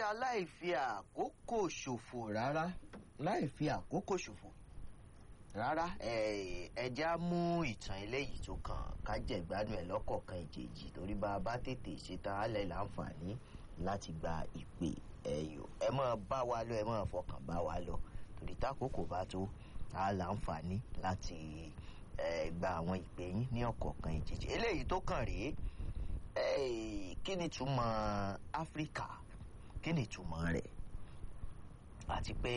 yá láì fi àkókò ṣòfò rárá láì fi àkókò ṣòfò rárá ẹja mú ìtàn eléyìí tó kàn ká jẹ̀gbádùn ẹ̀ lọ́kọ̀ọ̀kan ìjèjì torí bá a bá tètè ṣetán alẹ́ láǹfààní láti gba ìpè ẹ̀yọ ẹ máa bá wa lọ ẹ máa fọkàn bá wa lọ torí tákòókò bá tó a láǹfààní láti gba àwọn ìpè yín ní ọ̀kọ̀ọ̀kan ìjèjì eléyìí tó kàn rèé kí ni túmọ̀ áfíríkà kí ni túmọ̀ rẹ̀ àti pé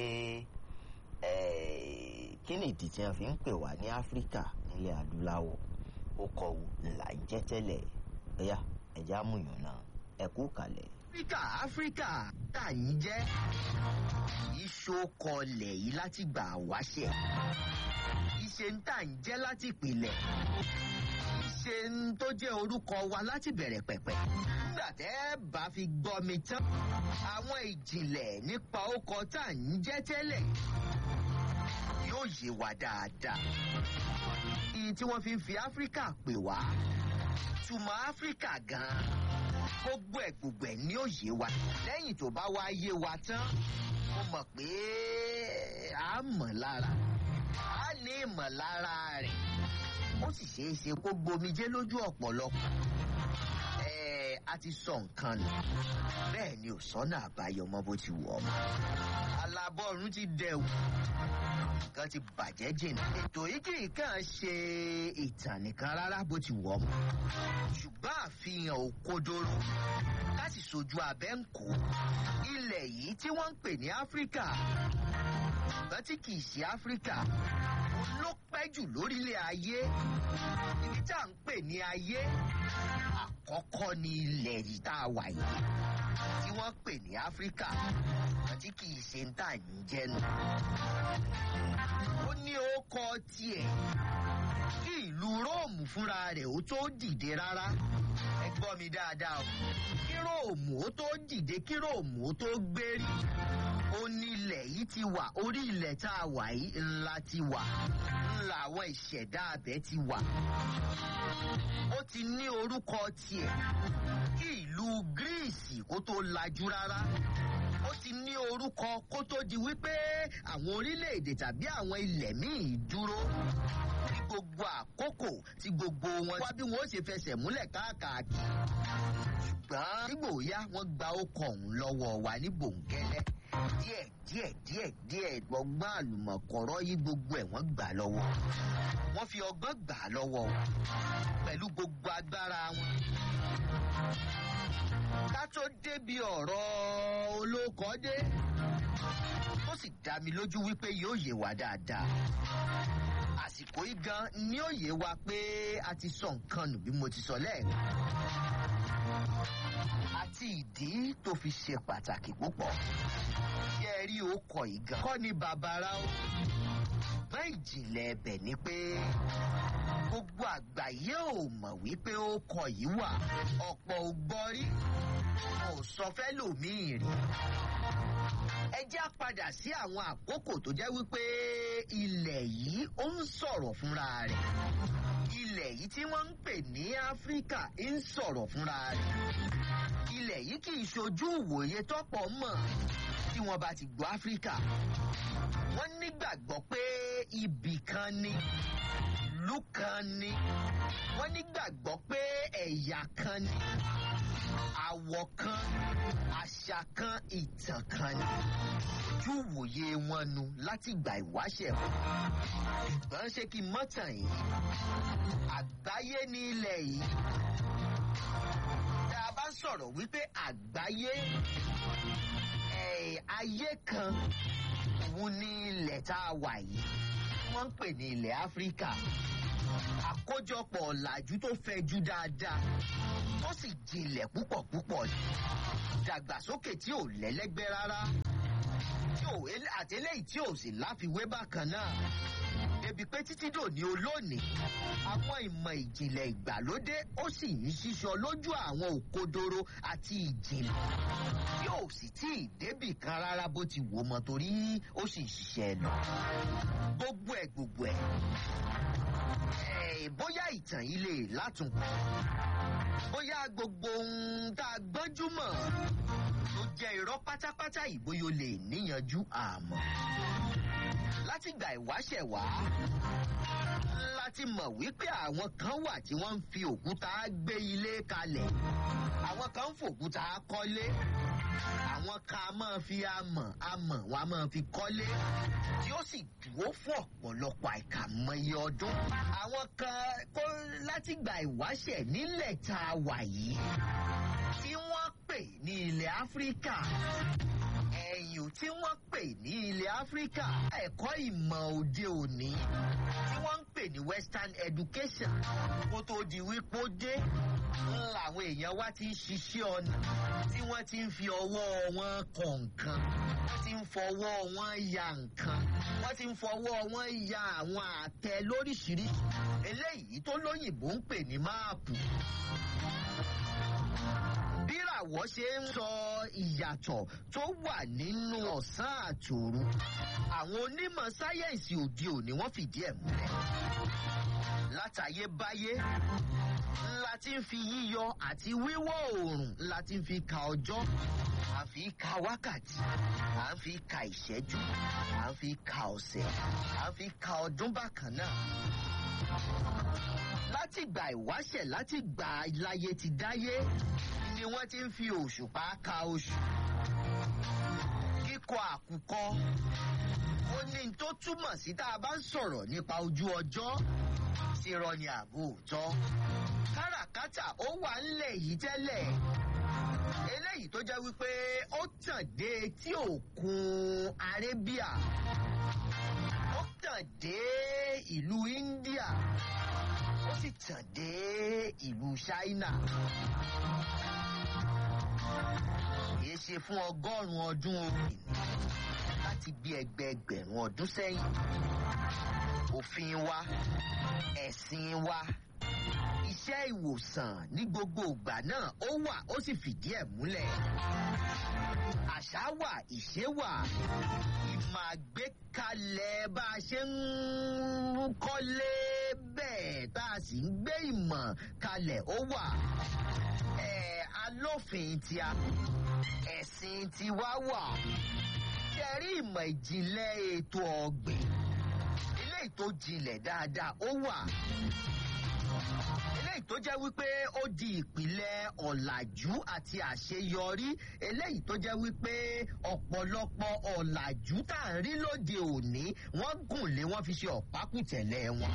kí ni ìdí tí wọn fi ń pè wá ní áfíríkà nílẹ̀ adúláwọ̀ ó kọ wò là ń jẹ́ tẹ́lẹ̀ ẹ̀yà ẹ̀já múyàn náà ẹ kú kalẹ̀. áfíríkà áfíríkà tá à ń jẹ́ ìṣokọlẹ̀ yìí láti gbà wáṣẹ̀ ìṣe ń tà ń jẹ́ láti ìpìlẹ̀ ìṣe ń tó jẹ́ orúkọ wa láti bẹ̀rẹ̀ pẹ̀pẹ̀ nígbà tẹ́ bá fi gbọ́ mi tán àwọn ìjìnlẹ̀ nípa ọkọ̀ tá à ń jẹ́ tẹ́lẹ̀ yóò yé wa dáadáa. Iye tí wọ́n fi ń fi Áfíríkà pè wá. Túmọ̀ Áfíríkà gan-an. Gbogbo ẹ̀ gbogbo ẹ̀ ní òye wa. Lẹ́yìn tó bá wá yé wa tán, mo mọ̀ pé a mọ̀ lára. A ní ìmọ̀lára rẹ̀. Ó sì ṣeé ṣe kó gbomijé lójú ọ̀pọ̀lọpọ̀. Ẹ a ti sọ nǹkan nù. Bẹ́ẹ̀ ni ò sọ́nà àbáyọ mọ́ bó ti wọ̀ ọ́. Alábọ́ọ̀rún ti dẹ̀wù nǹkan ti bàjẹ́ jìnnà. ètò yìí kì í kàn ṣe ìtàn nìkan rárá bó ti wọ̀ mọ́. ṣùgbọ́n àfihàn òkodoro láti sojú abẹ́ ń kó. ilẹ̀ yìí tí wọ́n ń pè ní áfíríkà ṣùgbọ́n tí kì í ṣe áfíríkà ló pẹ́ jù lórílẹ̀ ayé. ibi tá à ń pè ní ayé àkọ́kọ́ ní ilẹ̀ yìí tá a wà yìí tí wọ́n pè ní áfíríkà tí kì í ṣe ń tà ń jẹ́nu ó ní ó kọ tiẹ̀ kí ìlú róòmù fúnra rẹ̀ ó tó dìde rárá ẹ gbọ́ mi dáadáa o kí róòmù ó tó dìde kí róòmù ó tó gbérí ó nílẹ̀ yìí ti wà orí ilẹ̀ tá a wà yìí ńlá ti wà ńlá àwọn ìṣẹ̀dá abẹ ti wà ó ti ní orúkọ tiẹ̀ kí ìlú gíríìsì kó tó lajú rárá ó ti ní orúkọ kó tó di wípé àwọn orílẹ̀-èdè tàbí àwọn ilẹ̀ míì dúró ní gbogbo àkókò tí gbogbo wọn wá bí wọn ó ṣe fẹsẹ̀ múlẹ̀ káàkiri. ṣùgbọ́n nígbò yá wọ́n gba ọkọ̀ ọ̀hún lọ́wọ́ wa ní bòńkẹ́lẹ́ díẹ̀ díẹ̀ díẹ̀ díẹ̀ ọgbọ́n àlùmọ̀kọ́rọ́ yí gbogbo ẹ̀ wọ́n gbà lọ́wọ́ wọ́n fi ọgbọ́n gbà lọ́wọ́ pẹ̀lú gbogbo agbára wọn ká tó débi ọ̀rọ̀ olókọ́dé ó sì dá mi lójú wípé yóò yé wa dáadáa àsìkò yìí gan ni ó yé wa pé a ti sọ nǹkan nù bí mo ti sọ lẹ́ẹ̀kan àti ìdí tó fi ṣe pàtàkì púpọ̀ tí ẹ rí okọ̀ yìí gan kọ́ ni bàbára ó ṣùgbọ́n ìjìnlẹ̀ ẹbẹ̀ ni pé gbogbo àgbáyé ò mọ̀ wípé okọ̀ yìí wà ọ̀pọ̀ ò gbọ́ rí kò sọ fẹ́ lòmíì rí ẹ já padà sí àwọn àkókò tó jẹ́ wípé ilẹ̀ yìí ó ń sọ̀rọ̀ fúnra rẹ̀ ilẹ̀ yìí tí wọ́n ń pè ní áfíríkà ń sọ̀rọ̀ fúnra rẹ̀ ilẹ̀ yìí kì í ṣojú ìwòye tọ́pọ̀ mọ̀ tí wọ́n bá ti gbọ́ áfíríkà wọ́n nígbàgbọ́ pé ibì kan ni ìlú kan ni wọ́n nígbàgbọ́ pé ẹ̀yà kan ni àwọ̀ kan àṣà kan ìtàn kan ni ojú ìwòye wọn nu láti gbà ìwáṣẹ̀ wọn ṣùgbọ́n ṣé kí n mọ́tàn yìí àgbáyé ní ilẹ̀ yìí tá a bá sọ̀rọ̀ wípé àgbáyé ayé kan òun ní ilẹ̀ tá a wà yìí wọ́n ń pè ní ilẹ̀ áfíríkà àkójọpọ̀ ọ̀làjú tó fẹjú dáadáa tó sì jinlẹ̀ púpọ̀ púpọ̀ ni ìdàgbàsókè tí ò lẹ́lẹ́gbẹ́ rárá tí ò àtẹlẹ́yìn tí ò sì láfiwé bákan náà débi pé títí dòní olónìí àwọn ìmọ̀ ìjìnlẹ̀ ìgbàlódé ó sì ń ṣíṣọ lójú àwọn òkodoro àti ìjìnlẹ̀ tí ò sì tí ì débì kan rárá bó ti wò mọ́ torí ó sì ṣiṣẹ́ lọ gbogbo ẹ̀ gbogbo ẹ̀ bóyá ìtàn yìí lè látùnkù bóyá gbogbo ohun tá a gbọ́njú mọ̀ tó jẹ́ irọ́ pátápátá ìbóyó lè níyanjú àmọ́ látìgbà ìwáṣẹ̀ wá láti mọ̀ wípé àwọn kan wà tí wọ́n ń fi òkúta gbé ilé kalẹ̀ àwọn kan ń fòkúta kọ́lé àwọn kan a máa fi amọ̀ amọ̀ wọn a máa fi kọ́lé tí ó sì dúró fún ọ̀pọ̀lọpọ̀ àìkàmọye ọdún àwọn kan kó látìgbà ìwáṣẹ̀ nílẹ̀ tá a wà yìí tí wọ́n pè ní ilẹ̀ áfíríkà ẹ̀yìn tí wọ́n pè ní ilẹ̀ áfíríkà ẹ̀kọ́ ìmọ̀ òde òní tí wọ́n ń pè ní western education kó tó di wípé ó dé làwọn èèyàn wá ti ń ṣiṣẹ́ ọ̀nà tí wọ́n ti ń fi ọwọ́ wọn kọ̀ nǹkan wọ́n ti ń fọwọ́ wọn ya nǹkan wọ́n ti ń fọwọ́ wọn ya àwọn àtẹ lóríṣiríṣi eléyìí tó lóyìnbó ń pè ní máàpù bíràwọ̀ ṣe ń sọ ìyàtọ̀ tó wà nínú ọ̀sán àtòru àwọn onímọ̀ sáyẹ́ǹsì òde òní wọ́n fìdí ẹ̀ múlẹ̀ látayébáyé la ti ń fi yíyọ àti wíwọ̀ oòrùn la ti ń fi ka ọjọ́ à ń fi ka wákàtí à ń fi ka ìṣẹ́jú à ń fi ka ọ̀sẹ̀ à ń fi ka ọdún bákan náà láti gbà ìwáṣẹ̀ láti gbà láyé ti dáyé ni wọ́n ti ń fi òṣùpá ka oṣù kíkọ àkùkọ ó ní tó túmọ̀ sí tá a bá ń sọ̀rọ̀ nípa ojú ọjọ́ sí rọ ni àbò òótọ́ káràkátà ó wà ńlẹ̀ yìí tẹ́lẹ̀ eléyìí tó jẹ́ wípé ó tàn dé etí òkun arabia ó tàn dé ìlú india ó sì tàn dé ìlú china kìí ṣe fún ọgọ́rùn-ún ọdún òkè láti bí ẹgbẹẹgbẹ̀rún ọdún sẹ́yìn òfin wa ẹ̀sìn wa iṣẹ́ ìwòsàn ní gbogbo ìgbà náà ó wà ó sì fìdí ẹ̀ múlẹ̀ àṣà wà ìṣe wà ìmọ̀ àgbékalẹ̀ bá a ṣe ń kọ́lé bẹ́ẹ̀ tá a sì ń gbé ìmọ̀ kalẹ̀ ó wà ẹ̀ alófin tí a ẹ̀sìn tiwa wà ṣẹ̀rí ìmọ̀ ìjìnlẹ̀ ètò ọ̀gbìn eléyìí tó jinlẹ̀ dáadáa ó wà eléyìí tó jẹ́ wípé ó di ìpìlẹ̀ ọ̀làjú àti àṣeyọrí eléyìí tó jẹ́ wípé ọ̀pọ̀lọpọ̀ ọ̀làjú tá à ń rí lóde òní wọ́n gùn lé wọ́n fi ṣe ọ̀pákùtẹ̀lẹ̀ wọn.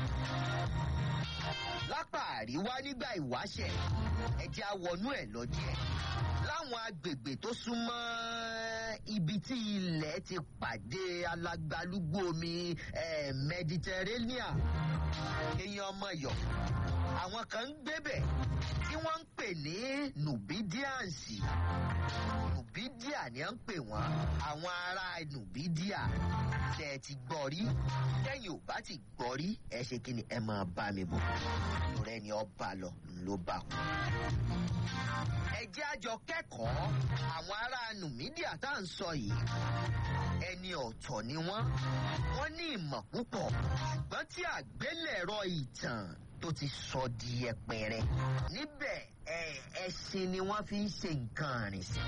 lápá àríwá nígbà ìwáṣẹ̀ ẹ̀jẹ̀ awọnú ẹ̀ lọ díẹ̀ láwọn agbègbè tó súnmọ́ ibi tí ilẹ̀ ti pàdé alágbálúgbó omi eh, mediterranean èèyàn ọmọ yọ àwọn kan ń gbébẹ̀ tí wọ́n ń pè ní nubidiansi nubidia ni à ń pè wọ́n àwọn ará nubidia tẹ́ ẹ ti gbọ́ rí tẹ́yìn ò bá ti gbọ́ rí ẹ ṣe kí ni ẹ máa bá mi bọ̀ rẹ ni ọba lọ ló bá kú ẹ jẹ́ àjọ kẹ́kọ̀ọ́ àwọn ará numidia tá à ń sọ yìí ẹni ọ̀tọ̀ ni wọ́n wọ́n ní ìmọ̀ púpọ̀ ṣùgbọ́n tí àgbélẹ̀rọ ìtàn tó ti sọ di ẹpẹrẹ níbẹ̀ ẹṣin ni wọ́n fi ń ṣe nǹkan rìn sí.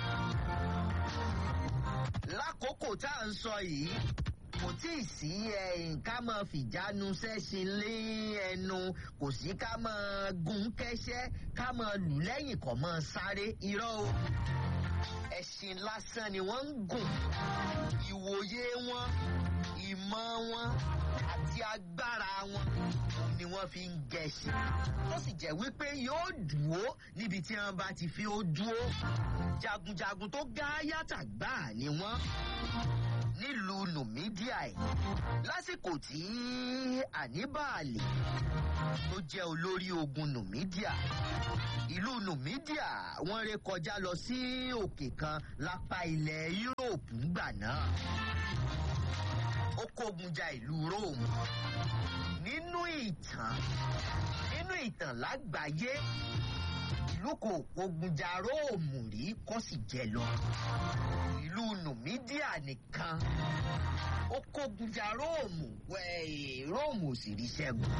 lákòókò tá à ń sọ yìí kò tí ì sí ká máa fìjánu sẹ́sìn lé ẹnu kò sí ká máa gun kẹ́sẹ́ ká máa lù lẹ́yìn kọ́ máa sáré irọ́ o ẹ̀sìn lásán ni wọ́n ń gùn ìwòye wọn ìmọ̀ wọn àti agbára wọn ni wọ́n fi ń gẹ̀ẹ́sì tó sì jẹ́ wípé yóò dúró níbi tí wọ́n bá ti fi ó dúró jagunjagun tó gáyàtà gbáà ni wọ́n nílùú numidia ẹ̀ lásìkò tí àníbàálì tó jẹ́ olórí ogun numidia ìlú numidia wọ́n ré kọjá lọ sí òkè kan lápá ilẹ̀ yúróòpù ńgbà náà ó kógun ja ìlú rome nínú ìtàn nínú ìtàn lágbàáyé ìlú kò kógun ja róòmù rí kó sì jẹ lọ ìlú numidia nìkan ó kógun ja róòmù róòmù ò sì rí ṣẹ́gun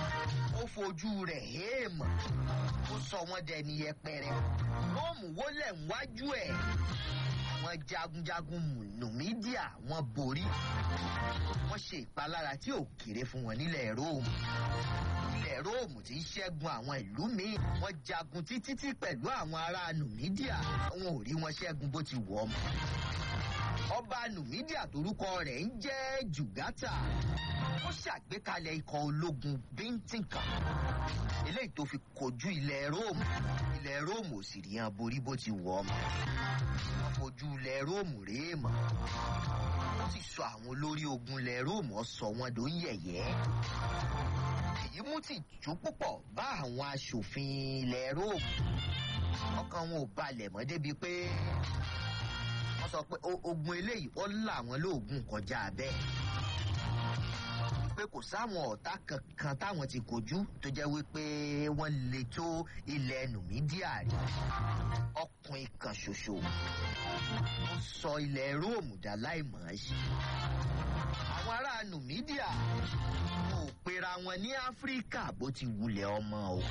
ó fojú rẹ̀ héèmọ̀ ó sọ wọ́n dẹni yẹpẹrẹ róòmù wọlé lẹ̀ níwájú ẹ̀ àwọn jagunjagun nùmídíà wọ́n borí wọ́n ṣe ìpalára tí ò kéré fún wọn nílẹ̀ róòmù ilẹ̀ róòmù tí ń ṣẹ́gun àwọn ìlú míì wọ́n jagun títí tí pẹ̀lú àwọn ará nùmídíà wọn ò rí wọn ṣẹ́gun bó ti wọ̀ ọ́ mọ́ ọba nùmídíà torúkọ rẹ̀ ń jẹ́ jùgátà ó ṣàgbékalẹ̀ ikọ̀ ológun bíntín kan eléyìí tó fi kojú ilẹ̀ róòmù ilẹ̀ róòmù ò sì rí hàn borí bó ti wọ̀ ọ́ mọ́ fojú ilẹ̀ róòmù rèé mọ́ ó sì sọ àwọn olórí ogun ilẹ̀ róòmù ó sọ wọn ló ń yẹ̀yẹ́ èyí mú tìjú púpọ̀ bá àwọn aṣòfin ilẹ̀ róòmù ọkàn wọn ò balẹ̀ mọ́ débi pé wọ́n sọ pé ogun eléyìí ó là wọ́n lóògùn kọjá bẹ́ẹ̀ pé kò sáwọn ọ̀tá kankan táwọn ti kojú tó jẹ́ wípé wọ́n lè tó ilẹ̀ nùmídíà rí ọkùnrin kan ṣoṣo ó sọ ilẹ̀ róòmù dá láìmọ̀ ẹ́ ṣe àwọn ará nùmídíà kò pera wọn ní áfíríkà bó ti wulẹ̀ ọmọ o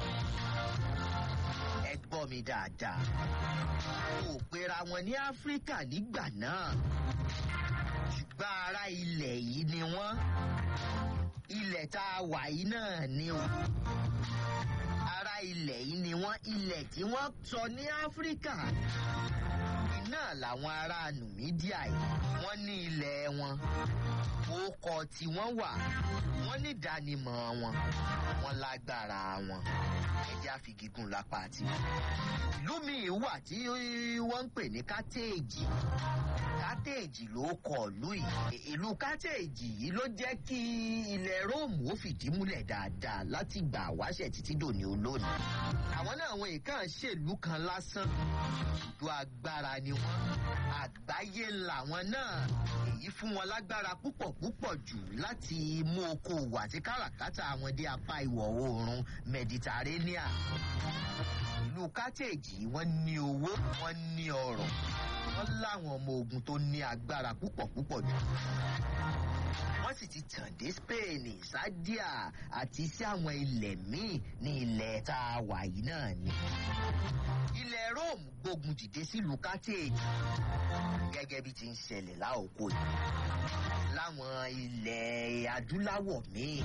ẹ gbọ́ mi dáadáa kò pera wọn ní áfíríkà nígbà náà ṣùgbọ́n ará ilẹ̀ yìí ni wọ́n ilẹ̀ tá a wà yìí náà ni o ará ilẹ̀ yìí ni wọ́n ilẹ̀ tí wọ́n sọ ní áfíríkà iná làwọn ará nùmídíà yìí wọ́n ní ilẹ̀ wọn orúkọ tí wọ́n wà wọ́n ní ìdánimọ̀ wọn wọ́n lágbára wọn ẹja fìgígùn lápá àti ìlú míì wà tí wọ́n ń pè ní kátẹ́ẹ̀jì kátẹ́ẹ̀jì ló kọ ìlú yìí ìlú kátẹ́ẹ̀jì yìí ló jẹ́ kí ilẹ̀ róòmù ó fìdí múlẹ̀ dáadáa láti gbà wáṣẹ̀ títí dòní olónìí àwọn náà àwọn èèkàn ṣèlú kan lásán ìlú agbára ni wọ́n àgbáyé làwọn náà èyí fún wọn lágbára púpọ̀ púpọ̀ jù láti mú okòwò àti káràkátà wọn dé apá ìwọ̀ oòrùn mẹditaréníà ìlú kátẹ́ẹ̀jì wọ́n ní owó wọ́n ní ọrọ̀ wọ́n láwọn ọmọ ogun tó ní agbára púpọ̀ púpọ̀ jù wọ́n sì ti tàn dé spain sadia àti sí àwọn ilẹ̀ míì ní ilẹ̀ tá a wà yìí náà ni ilẹ̀ rome gbógun dìde sílùú carthage gẹ́gẹ́ bí ti ń ṣẹlẹ̀ láòkó yìí láwọn ilẹ̀ adúláwọ̀ míì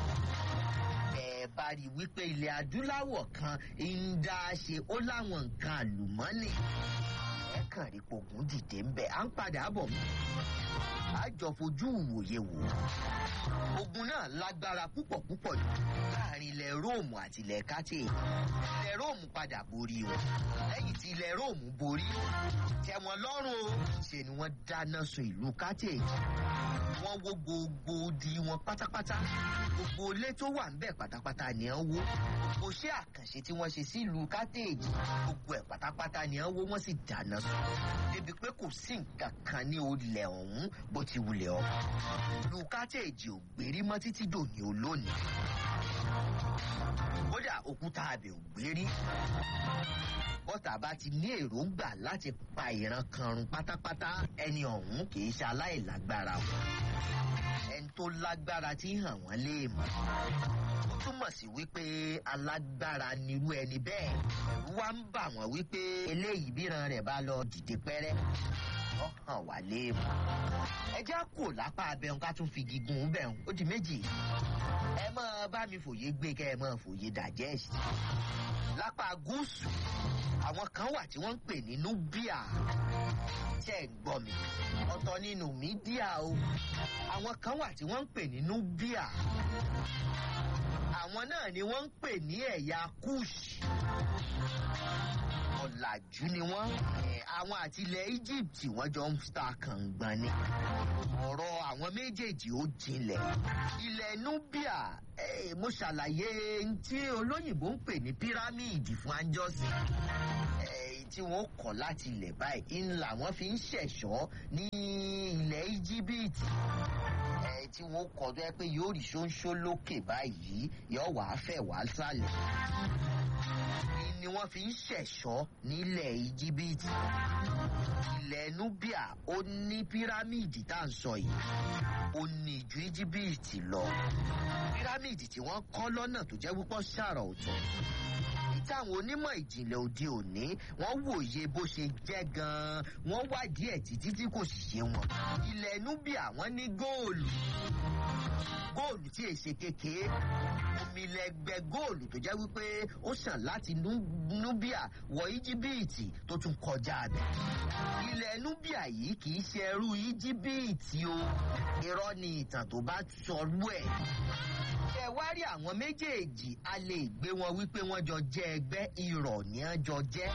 ẹ bá rí wípé ilẹ̀ adúláwọ̀ kan ń dá ṣe ó láwọn nǹkan àlùmọ́nì ẹ kàn rí pogun dìde ń bẹ̀ à ń padà bọ̀ mọ́ àjọ fojú ìwòye wò ogun náà lágbára púpọ̀ púpọ̀ jù láàrin ilẹ̀ róòmù àti ilẹ̀ kátì ilẹ̀ róòmù padà borí wọn lẹ́yìn tí ilẹ̀ róòmù borí tẹ wọn lọ́rùn o ṣe ni wọ́n dáná sun ìlú kátì wọ́n wó gbogbo odi wọn pátápátá gbogbo ilé tó wà ń bẹ̀ pátápátá ni wọ́n wó gbogbo iṣẹ́ àkànṣe tí wọ́n ṣe sí ìlú kátèèjì gbogbo ẹ̀ pátápátá ni wọ́n wó wọ́n sì dáná sun débi pé kò sí nǹkan kan ní olè ọ̀hún bó ti wulẹ̀ ọ́ ìlú kátèèjì ò gbérí mọ́ títí dòní olónìí kódà òkúta abẹ ò gbérí bọ́tà bá ti ní èròǹgbà láti pa ìran kan run pátápátá ẹni ọ̀hún kì í ṣe aláìlágbára o ẹni tó lágbára tí hàn wọ́n léèmọ̀ ó túmọ̀ sí wípé alágbára nirú ẹni bẹ́ẹ̀ ẹ̀rú wá ń bà wọ́n wípé eléyìí bíran rẹ̀ bá lọ dìde pẹ́rẹ́ ó hàn wá léèmọ̀ ẹ já kò lápá abẹ́hùn ká tún fi gígùn bẹ̀hùn ó di méjì ẹ máa bá mi fòye gbé kẹ́ ẹ máa fòye dàjẹ́sì lápá gúúsù àwọn kan wà tí wọ́n ń pè ní nubia tẹ́ ẹ̀ gbọ́ mi ọ̀tọ̀ nínú mídíà o àwọn kan wà tí wọ́n ń pè ní nubia àwọn náà ni wọ́n ń pè ní ẹ̀yà kush ọ̀làjú ni wọ́n àwọn àti ilẹ̀ egypt wọ́n jọ ń ta kàngbọ̀n ni ọ̀rọ̀ àwọn méjèèjì ó jinlẹ̀ ilẹ̀ nubia mo ṣàlàyé tí olóyìnbó ń pè ní pírámìdì fún anjọ́sìn tí wọ́n kọ̀ láti ilẹ̀ báyìí ńlá wọ́n fi ń ṣẹ̀ṣọ́ ní ilẹ̀ íjíbítì tí wọ́n kọ̀ tó yẹ pé yóò rí ṣóńṣó lókè báyìí yóò wá fẹ̀ wá sálẹ̀ ni wọ́n fi ń ṣẹ̀ṣọ́ nílẹ̀ íjíbítì ilẹ̀ nubia ó ní pírámìdì tá à ń sọ yìí ó ní ju íjíbítì lọ pírámìdì tí wọ́n kọ́ lọ́nà tó jẹ́ púpọ̀ ṣàrà ọ̀tọ̀ táwọn onímọ̀ ìjìnlẹ̀ òde òní wọ́n wòye bó ṣe jẹ́ gan-an wọ́n wádìí ẹ̀ títí tí kò sì ṣe wọn. ilẹ̀ nubia wọ́n ní góòlù góòlù tí èsè kékeré omi lẹgbẹ góòlù tó jẹ́ wípé ó ṣàn láti nubia wọ íjíbíìtì tó tún kọjá bẹ̀. ilẹ̀ nubia yìí kì í ṣe ẹrú íjíbíìtì o irọ́ ni ìtàn tó bá sọrú ẹ̀ ẹ wá rí àwọn méjèèjì a lè gbé wọn wípé wọn jọ jẹ ẹgbẹ irọ ní wọn jọ jẹ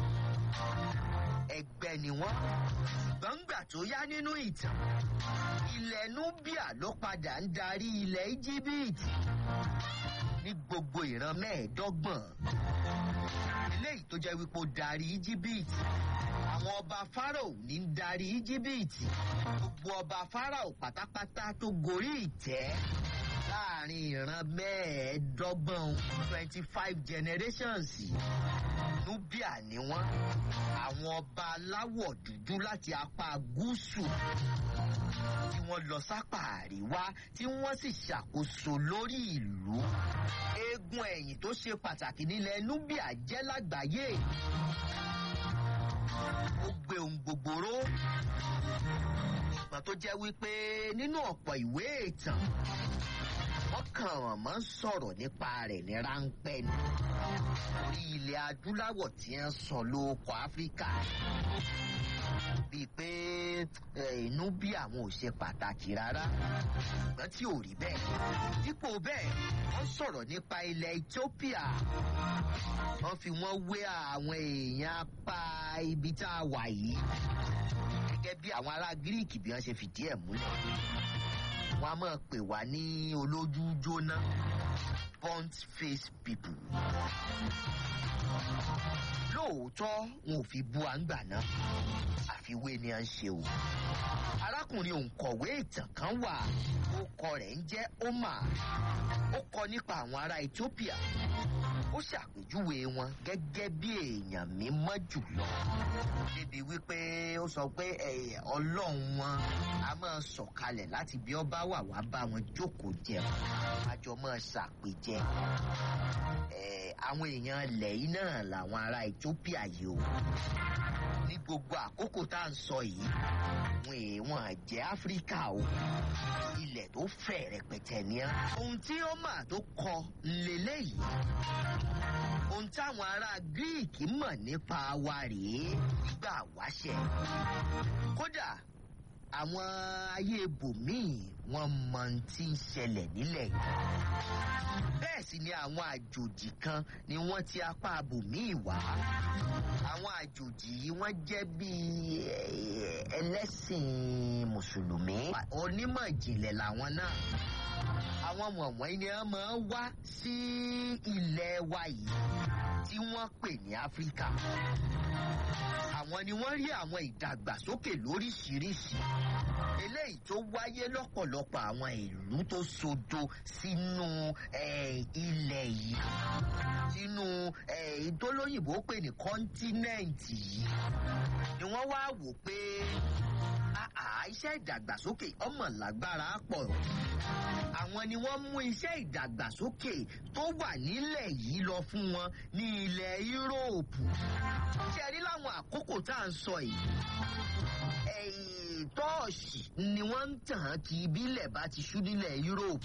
ẹgbẹ ni wọn gbọǹgbà tó yá nínú ìtàn ilẹ̀ nubia ló padà ń darí ilẹ̀ íjíbíìtì ní gbogbo ìran mẹ́ẹ̀ẹ́dọ́gbọ̀n eléyìí tó jẹ́ wípé ó darí íjíbíìtì àwọn ọba farao ní ń darí íjíbíìtì gbogbo ọba farao pátápátá tó gorí ìtẹ́ láàrin ìran mẹ́ẹ̀ẹ́dọ́gbọ̀n twenty five generations nubia ni wọ́n àwọn ọba aláwọ̀ dúdú láti apá gúúsù tí wọ́n lọ sápà àríwá tí wọ́n sì ṣàkóso lórí ìlú eegun ẹ̀yìn tó ṣe pàtàkì nílẹ̀ nubia jẹ́ lágbàáyé ó gbé ohun gbogbo ró ìgbà tó jẹ́ wípé nínú ọ̀pọ̀ ìwé ìtàn wọ́n kàn wọ́n mọ́ sọ̀rọ̀ nípa rẹ̀ ní ráńpẹ́ ni. orí ilẹ̀ adúláwọ̀ tí ń sọ lóko áfíríkà. bíi pé inú bí àwọn ò ṣe pàtàkì rárá. ṣùgbọ́n tí ò rí bẹ́ẹ̀. dípò bẹ́ẹ̀ wọ́n sọ̀rọ̀ nípa ilẹ̀ ethiopia. wọ́n fi wọ́n wé àwọn èèyàn apá ibi tá a wà yìí. gẹ́gẹ́ bí àwọn ará gíríìkì bí wọ́n ṣe fìdí ẹ̀ múlẹ̀ wọn a máa pè wá ní olójú jóná burnt face people. lóòótọ́ wọn ò fi bu àǹgbà náà àfiwé ni à ń ṣe o. arákùnrin òǹkọ̀wé ìtàn kan wà orúkọ rẹ̀ ń jẹ́ omar ó kọ nípa àwọn ará ethiopia ó ṣàpèjúwe wọn gẹ́gẹ́ bí èèyàn mímọ́ jùlọ débi wípé ó sọ pé ọlọ́run wọn a máa sọ̀kalẹ̀ láti bí ọba wà wá bá wọn jókòó jẹun àjọ máa ṣàpèjẹ àwọn èèyàn ilẹ̀ yìí náà làwọn ará ethiopia yìí o ní gbogbo àkókò tá à ń sọ yìí wọn èèwọ̀n jẹ́ áfíríkà o ilẹ̀ tó fẹ̀ rẹpẹtẹ ní á. ohun tí ó mà tó kọ lélẹ́yìí ohun táwọn ará gíríìkì mọ̀ nípa wa rèé nígbà wáṣẹ̀ kódà àwọn ayé ibòmíì wọn mọ ohun tí ń ṣẹlẹ̀ nílẹ̀ yìí bẹ́ẹ̀ sì ni àwọn àjòjì kan ni wọ́n ti apá abòmíì wá àwọn àjòjì yìí wọ́n jẹ́ bíi ẹlẹ́sìn mùsùlùmí onímọ̀ ìjìnlẹ̀ làwọn náà àwọn wọ̀nwọ́n ni wọ́n máa ń wá sí ilẹ̀ wa yìí tí wọ́n pè ní áfíríkà àwọn ni wọ́n rí àwọn ìdàgbàsókè lóríṣiríṣi eléyìí tó wáyé lọ́pọ̀lọpọ̀ àwọn ìlú tó sodo sínú ilẹ̀ yìí sínú ìtòlóyìnbó pè ní kọ́ńtínẹ́ǹtì yìí ni wọ́n wá wò pé iṣẹ́ ìdàgbàsókè ọmọ lágbára pọ̀ àwọn ni wọ́n mú iṣẹ́ ìdàgbàsókè tó wà nílẹ̀ yìí lọ fún wọn ní ilẹ̀ yúróòpù ṣe rí láwọn àkókò tá à ń sọ yìí tọ́ọ̀ṣì ni wọ́n ń tàn kí ibílẹ̀ bá ti ṣú nílẹ̀ yúróòpù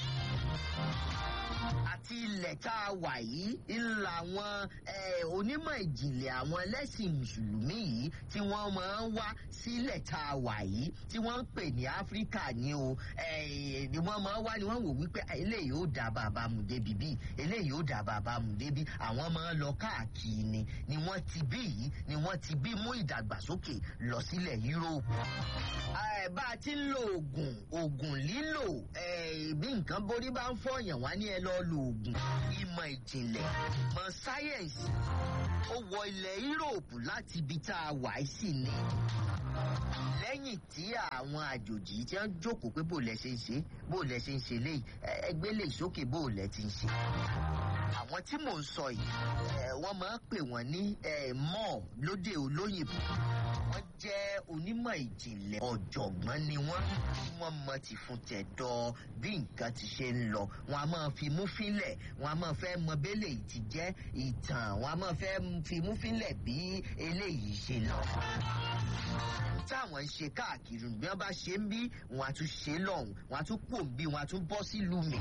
àti ilẹ̀ tá a wà yìí ńlá àwọn onímọ̀ ìjìnlẹ̀ àwọn ẹlẹ́sìn mùsùlùmí yìí tí wọ́n máa ń wá sílẹ̀ tá a wà yìí tí wọ́n ń pè ní áfíríkà ni o ni wọ́n máa ń wá ni wọ́n wò wípé eléyìí ó dá bàbá mu débi bí eléyìí ó dá bàbá mu débi àwọn máa ń lọ káàkiri ni ni wọ́n ti bí yìí ni wọ́n ti bí mú ìdàgbàsókè lọ sílẹ̀ yúróòpù bá a ti ń lo oògùn oògùn lílò bí nǹkan borí bá ń fọyàn wá ní ẹ lọ lo oògùn ìmọ̀ ìjìnlẹ̀ mọ̀ sáyẹ̀nsì ó wọ ilẹ̀ yúróòpù láti ibi tá a wà sí ni lẹ́yìn tí àwọn àjòjì tí wọ́n jókòó pé bó lẹ ṣe ń ṣe bó lẹ ṣe ń ṣe léyìí ẹgbẹ́ lè sókè bó lẹ ti ń ṣe àwọn tí mò ń sọ yìí ẹ, wọ́n máa ń pè wọ́n ní ẹ, mọ́ lóde olóyìnbó wọ́n jẹ́ onímọ̀ ìjìnlẹ̀ ọ̀jọ̀gbọ́n ni wọ́n tí wọ́n mọ ti fún tẹ̀dọ̀ bí nǹkan ti ṣe ń lọ wọn a máa fi mú fínlẹ̀ wọn a máa fẹ́ mọ bẹ́lẹ̀ yìí ti jẹ́ ìtàn wọn a máa fẹ́ fi mú fínlẹ̀ bí eléyìí ṣe lọ táwọn ń ṣe káàkiri bí wọn bá ṣe ń bí wọn á tún ṣe lọ́hùn wọn á tún pò ń bí wọn á tún bọ́ sílùú mi.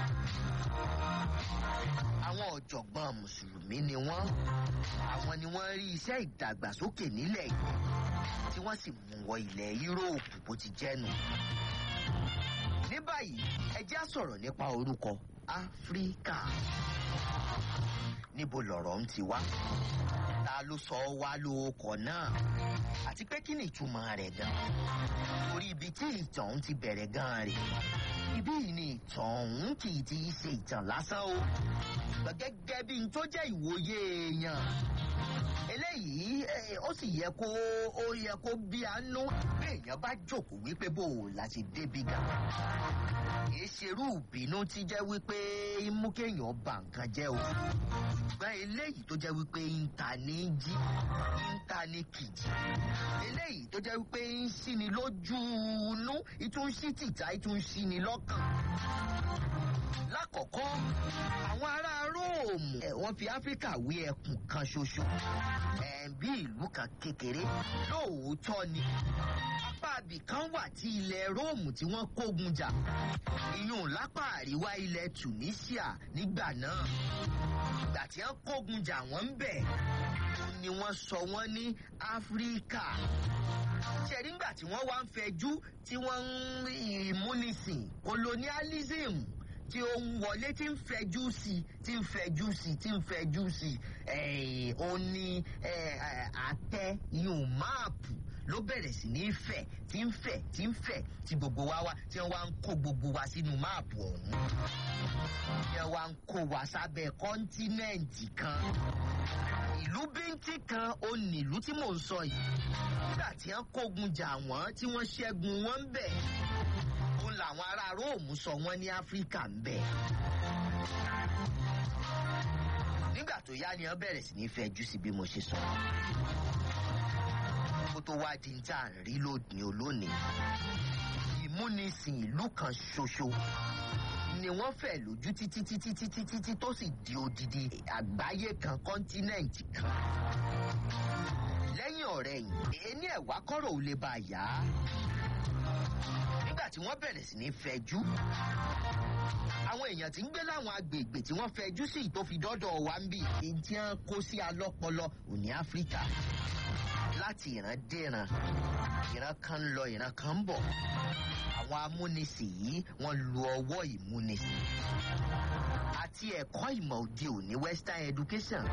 àwọn ọ̀jọ̀gbọ́n mùsùlùmí ni wọ́n àwọn ni wọ́n rí iṣẹ́ ìdàgbàsókè nílẹ̀ yìí tí wọ́n sì mú wọ ilẹ̀ yúróòpù bó ti jẹ́ nù. ní báyìí ẹ jẹ́ á sọ̀rọ̀ nípa orúkọ áfíríkà níbo lọ̀rọ̀ ń ti wá ta ló sọ wá lóòkọ̀ náà àti pé kí ni ìtumọ̀ rẹ̀ gan orí ibi tí ìtàn ọ̀hún ti bẹ̀rẹ̀ gan rè ibí yìí ni ìtàn ọ̀hún kì í ti ṣe ìtàn lásán o ṣùgbọ́n gẹ́gẹ́ bí n tó jẹ́ ìwòye èèyàn eléyìí eh, ó sì yẹ kó ó yẹ kó bí àánú bí èèyàn bá jókòó wípé bò ó la ṣe débi gan kìí ṣerú ìbínú tí jẹ́ wípé ń mú kéèyàn bà nǹkan jẹ́ o ṣùgbọ́n eléyìí tó jẹ́ wípé ń ta ní jí ń ta ní kìjì eléyìí tó jẹ́ wípé ń ṣíni lójú inú ìtún ṣí tìta ìtún ṣíni lọ́kàn lákọ̀ọ́kọ́ àwọn ará róòmù ẹ̀ wọ́n fi áfíríkà wé ẹkùn kan ṣoṣo ẹ̀ bí ìlú kan kékeré lóòótọ́ ni apá abì kan wà tí ilẹ̀ róòmù tí wọ́n kógun jà ìyún lápá àríwá ilẹ̀ tunisia nígbà náà ìgbà tí wọ́n kógun jà wọ́n ń bẹ̀ ni wọ́n sọ wọ́n ní áfíríkà ṣe nígbà tí wọ́n wá ń fẹjú tí wọ́n ń ìmúnisìn colonialism tí ó ń wọlé tí ń fẹjú sí tí ń fẹjú sí tí ń fẹjú sí ẹ̀ ó ní ẹ̀, àtẹ ìyún máàpù ló bẹ̀rẹ̀ sí ní fẹ̀ tí ń fẹ̀ tí ń fẹ̀ tí gbogbo wa wá tí wọ́n wá ń kó gbogbo wa sínú máàpù ọ̀hún. tí wọ́n wá ń kó wa sábẹ́ kọ́ńtínẹ́ǹtì kan. ìlú bíntín kan ó nílùú tí mò ń sọ yìí. nígbà tí wọ́n kógun jà wọ́n tí wọ́n ṣẹ́gun wọn ń bẹ̀. òun làwọn ará róòmù sọ wọ́n ní áfíríkà ń bẹ̀. nígbà tó yá ni wọ́n bẹ̀rẹ̀ sí ní fẹjú sí bí mo ṣe sọ kó tó wá di ní tá à ń rí lónìí olónìí. ìmúnisìn ìlú kan ṣoṣo ni wọ́n fẹ̀ lójú títí títí títí títí tó sì di odidi àgbáyé kan kọ́ńtínẹ̀ǹtì kan. lẹ́yìn ọ̀rẹ́ yìí ení ẹ̀wá kọ́rọ̀ ò lè bá a yá. nígbà tí wọ́n bẹ̀rẹ̀ sí ní fẹjú àwọn èèyàn tí ń gbé láwọn agbègbè tí wọ́n fẹjú sí tó fi dọ́dọ̀ wa ń bì í tí wọ́n kó sí alọ́pọlọ òní áfíríkà láti ìran déran ìran kan ń lọ ìran kan ń bọ̀ àwọn amúnisìn yìí wọ́n lu ọwọ́ ìmúnisìn àti ẹ̀kọ́ ìmọ̀ òde òní western education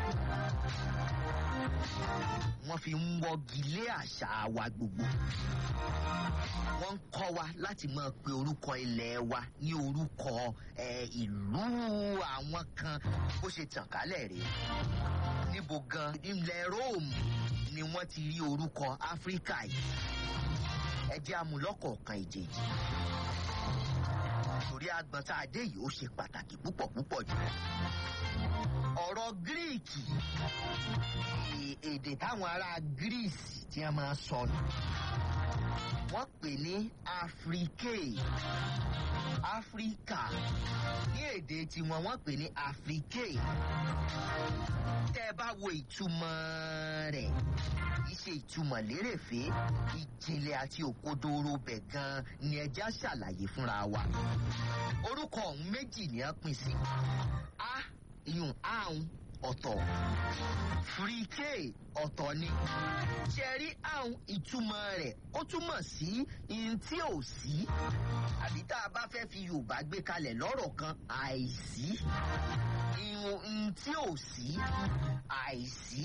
wọ́n fi ń wọ́gi lé àṣà wa gbogbo wọ́n ń kọ́ wa láti máa pe orúkọ ilẹ̀ wa ní orúkọ eh, ìlú àwọn kan bó ṣe tàn kálẹ̀ rèé níbo gan ilẹ̀ róòmù ni wọ́n ti rí orúkọ áfíríkà yìí ẹ jẹ́ amúlọ́kọ̀ọ̀kan ìjèjì torí agbọ̀n tá a dé yìí ó ṣe pàtàkì púpọ̀ púpọ̀ jù ọ̀rọ̀ gíríìkì è- èdè táwọn ará gíríìsì tí wọ́n máa ń sọ nù wọ́n pè ní áfíríkè áfíríkà ní èdè tiwọn wọ́n pè ní áfíríkè tẹ́ ẹ bá wo ìtumọ̀ rẹ̀ kì í ṣe ìtumọ̀ lérèfé ìjìnlẹ̀ àti òkodoro bẹ̀ gan ni ẹja ṣàlàyé fúnra wa orúkọ ọ̀hún méjì ni a pín sí a ìyún ahun ọ̀tọ̀ fúríkè ọ̀tọ̀ ni ṣẹ̀rí ahun ìtumọ̀ rẹ̀ ó túmọ̀ sí ihun tí ò sí àbí tá a bá fẹ́ fi yorùbá gbé kalẹ̀ lọ́rọ̀ kan àìsí ihun tí ò sí àìsí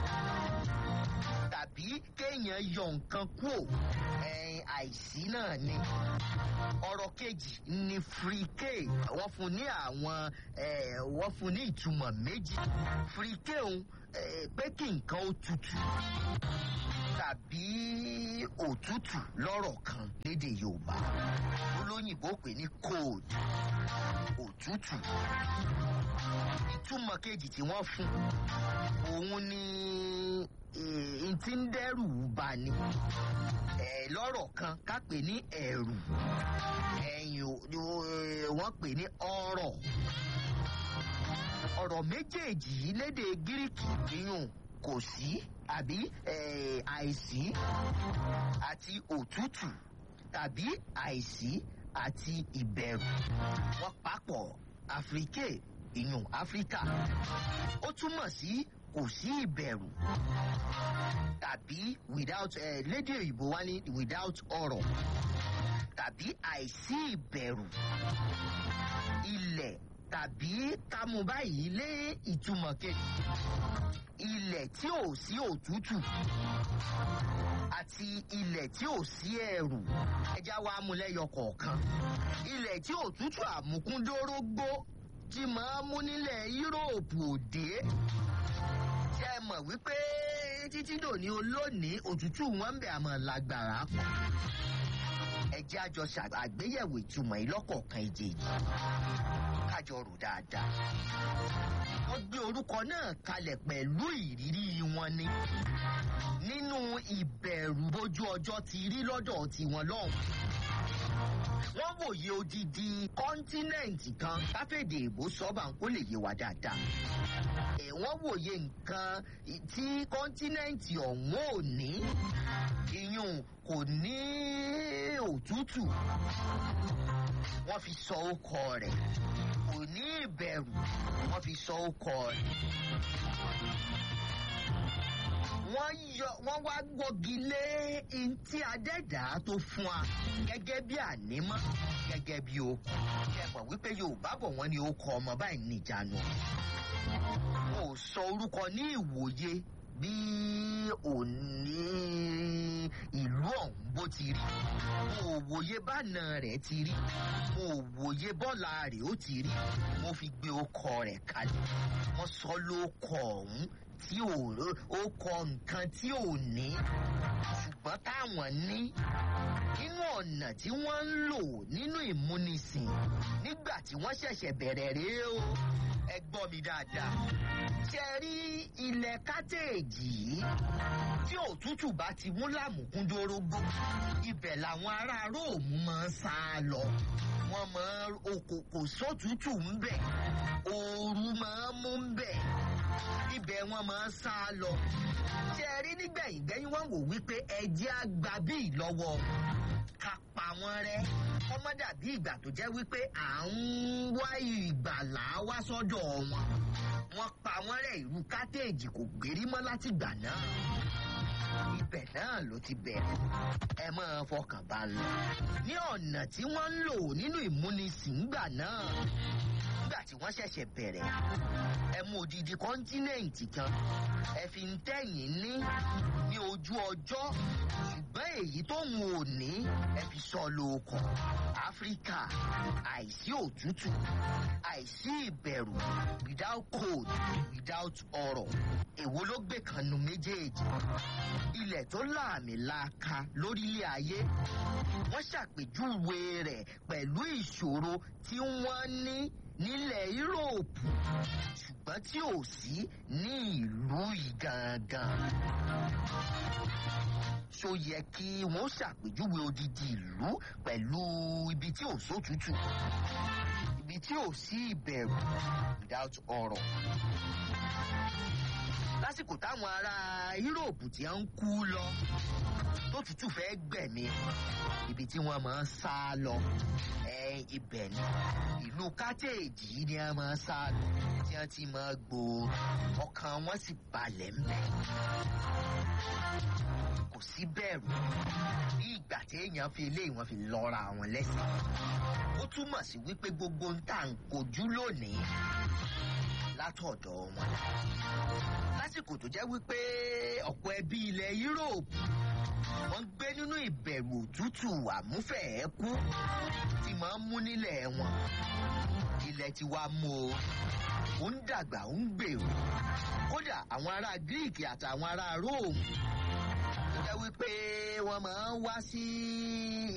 tàbí kéèyàn yọ nǹkan kúò ẹ̀yìn àìsí náà ni ọ̀rọ̀ kejì ni fríkè wọ́n fún ní àwọn eh, wọ́n fún ní ìtumọ̀ méjì fríkè òun eh, pé kí nǹkan ó tutù tàbí òtútù lọ́rọ̀ kan lédè yorùbá olóyìnbó pè ní cold òtútù ìtumọ̀ kejì tí wọ́n fún òun ni n ti ń dẹ́rù bà ní lọ́rọ̀ kan ká pè ní ẹ̀rù ẹ̀yìn wọ́n pè ní ọ̀rọ̀ ọ̀rọ̀ méjèèjì yìí lédè gíríkì yíyùn kò sí àbí àìsí àti òtútù tàbí àìsí àti ìbẹ̀rù wọ́n papọ̀ àfíríkè ìyún áfíríkà ó túmọ̀ sí kò sí ìbẹ̀rù tàbí without uh, lédè òyìnbó wá ní without ọ̀rọ̀ tàbí àìsí ìbẹ̀rù ilẹ̀ tàbí kámú báyìí lé ìtumọ̀ kejì ilẹ̀ tí ò sí òtútù àti ilẹ̀ tí ò sí ẹ̀rù ẹja wa múlẹ́yọ kọ̀ọ̀kan ilẹ̀ tí òtútù àmúkúndórógbó tí máa mú nílẹ̀ yúróòpù òde ṣe mọ̀ wípé títí dòní olónìí òtútù wọn ń bẹ̀ àmọ́ lágbára pọ̀ ẹjẹ́ àjọ àgbéyẹ̀wò ìtumọ̀ ìlọ́kọ̀ọ̀kan ìjèjì kájọ rò dáadáa. wọ́n gbé orúkọ náà kalẹ̀ pẹ̀lú ìrírí wọn ni nínú ìbẹ̀rù bójú ọjọ́ ti rí lọ́dọ̀ tiwọn lọ́hùn. wọ́n wòye odidi kọ́ńtínẹ̀ǹtì kan káfíńdì ìbò sọ́ba kó lè yé wa dáadáa. wọ́n wòye nǹkan tí kọ́ńtínẹ̀ǹtì ọ̀hún ò ní iyùn kò ní òtútù wọ́n fi sọ ọkọ rẹ̀ kò ní ìbẹ̀rù wọ́n fi sọ ọkọ rẹ̀. wọ́n yọ wọ́n wá gbọ́gi lé ntí adẹ́dá tó fún wa gẹ́gẹ́ bí ànímọ́ gẹ́gẹ́ bí o kẹ́pọ̀ wípé yorùbá bọ̀ wọ́n ní o kọ ọmọ báyìí níjànú. wọn ò sọ orúkọ ní ìwòye bí òní ìlú ọ̀hún bó ti rí mo ò wòye bánà rẹ̀ ti rí mo ò wòye bọ́là rẹ̀ ó ti rí mo fi gbé ọkọ rẹ̀ kalẹ̀ wọ́n sọ lóko ọ̀hún tí ó kọ nǹkan tí ò ní ṣùgbọ́n táwọn ní nínú ọ̀nà tí wọ́n ń lò nínú ìmúnisìn nígbà tí wọ́n ṣẹ̀ṣẹ̀ bẹ̀rẹ̀ rèé o ẹ gbọ́ mi dáadáa ṣe rí ilẹ̀ kátẹ́ẹ̀jì yìí tí òtútù bá ti mú lámùkúndórógbó ibẹ̀ làwọn ará róòmù máa ń sá lọ wọ́n máa kò sótútù ń bẹ̀ ooru máa ń mú ń bẹ̀ ibẹ̀ wọ́n máa ń sá lọ ṣe rí nígbẹ̀yìn gbẹ́yìn wọ́n wò wípé ẹjẹ́ àgbà bíi lọ́wọ́ ká pa wọ́n rẹ́ ọmọ dàbí ìgbà tó jẹ́ wípé à ń wá ìgbàlá wá sọ́dọ̀ wọn wọ́n pa wọ́n rẹ́ ìlú kátẹ́ẹ̀jì kò gbérí mọ́ láti gbà náà ibẹ̀ náà ló ti bẹ̀rẹ̀ ẹ máa fọkàn bá lọ ní ọ̀nà tí wọ́n ń lò nínú ìmúnisìn gbà náà nígbà tí wọ́n ṣẹ̀ṣẹ̀ bẹ̀rẹ̀ ẹ mú odidi kọ́ńtínẹ̀ǹtì kan ẹ fi ń tẹ̀yìn ní ní ojú ọjọ́ ṣùgbọ́n èyí tó ń wò ní ẹ fi sọ lóòkàn áfíríkà àìsí òtútù àìsí ìbẹ̀rù without cold without ọ̀rọ̀ èwo ló gbé kanu méjèèjì ilẹ̀ tó láàmì laaka lórílẹ̀ ayé wọ́n ṣàpèjúwe rẹ̀ pẹ̀lú ìṣòro tí wọ́n ní nílẹ̀ yúróòpù ṣùgbọ́n tí ò sí ní ìlú yìí gangan. ṣó yẹ kí wọ́n ṣàpèjúwe odidi ìlú pẹ̀lú ibi tí ò sótútù ibi tí ò sí ìbẹ̀rù without ọ̀rọ̀. lásìkò táwọn ará yúróòpù tí ń kú lọ tó tútù fẹ́ gbẹ̀mí ibi tí wọ́n máa ń sá lọ ẹ ibẹ̀ ni ìlú kátẹ́ẹ̀jì ni wọ́n máa ń sá lọ tí wọ́n ti máa gbòòrò ọkàn wọn sì balẹ̀ ńbẹ̀ kò sí bẹ̀rù bí ìgbà téèyàn fi ilé ìwọ̀n fi lọ́ra wọn lẹ́sìn ó túmọ̀ sí wípé gbogbo ń tà ń kojú lónìí látọ̀dọ̀ wọn lásìkò tó jẹ́ wípé ọ̀pọ̀ ẹbí ilẹ̀ yúróòpù wọ́n gbé nínú ìbẹ̀rù òtútù àmúfẹ̀ẹ́kú tí máa ń mú nílẹ̀ wọn ilẹ̀ ti wá mú o ó ń dàgbà ó ń gbèrú kódà àwọn ará gíríìkì àtàwọn ará róòmù jẹ́ wípé wọ́n máa ń wá sí